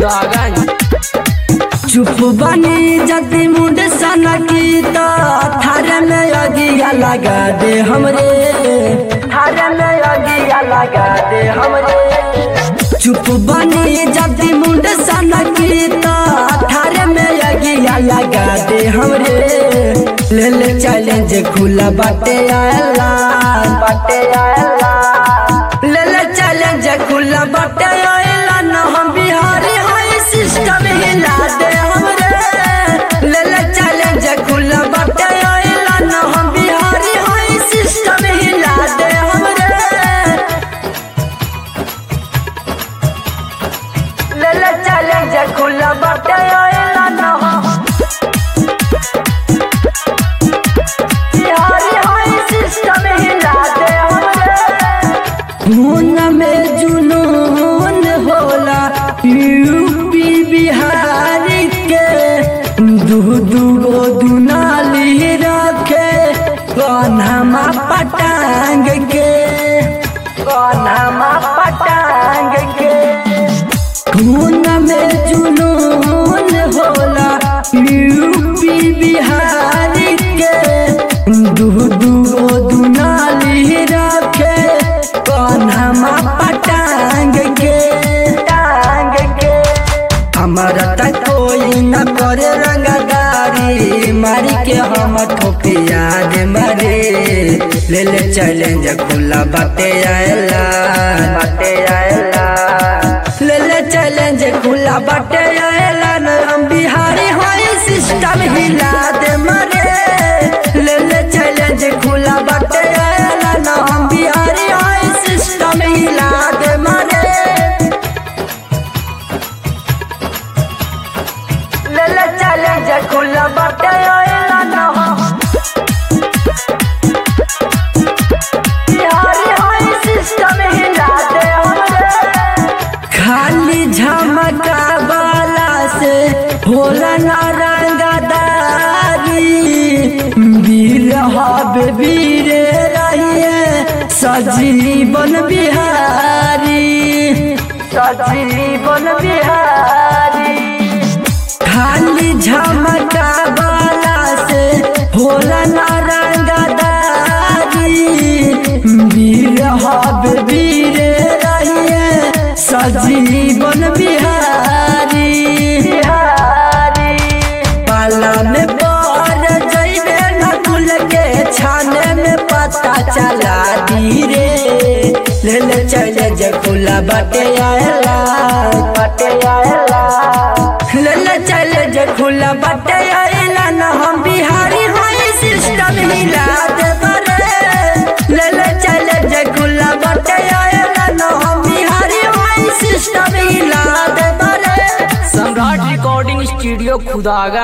खुदागंज चुप बनी जति मुंड सनकी तो थारे में अगिया लगा दे हमरे थारे में अगिया लगा दे हमरे चुप बनी जति मुंड सनकी तो थारे में अगिया लगा दे हमरे ले ले चैलेंज खुला बाटे आयला बाटे आयला ले ले चैलेंज खुला बाटे आयला न हम बिहारी हाई सिस्टम हिला दे हमरे ले ले चैलेंज खुला बाटे आयला न हम बिहारी हाई सिस्टम हिला दे हमरे ले ले चैलेंज खुला बाटे आयला न हम बिहारी हाई सिस्टम हिला दे हमरे खून में जुनून होला यूपी बिहार के दू दू गो दुनाली रखे कन्हमा पटांग के कन्हमा पटांग के खून में जुनून होला यूपी बिहार के दू दू गो दुनाली रखे कन्हमा पटांग के टांग के हमारा तक कोई न करे रंगदारी मारी के हम ठोके याद मरे ले ले चैलेंज खुला बाटे आयला बाटे आयला ले ले चैलेंज खुला बाटे आयला न हम बिहारी होई सिस्टम हिला दे मरे ले ले चैलेंज खुला बाटे आयला न हम बिहारी होई सिस्टम हिला दे मरे ले ले चैलेंज खुला बाटे आयला न हम बिहारी होई सिस्टम हिला दे हमरे खाली झमका वाला से होला ना रंगदारी वीर हब वीर रहिए सजीवन बिहारी सजीवन बिहारी खाली झमका वाला से होला ना रंगदारी वीर हब वीर रहिए सजीवन बिहारी बिहारी पाला में बार जइबे न कुल के छाने में पता चला दी रे ले ले चले जे खुला बाटे आयला बाटे आयला ले ले चले जे खुला बाटे आयला न हम बिहारी होई सिस्टम हिला दे बरे ले ले चले जे खुला बाटे आयला न हम बिहारी होई सिस्टम हिला दे बरे सम्राट रिकॉर्डिंग स्टूडियो खुदागंज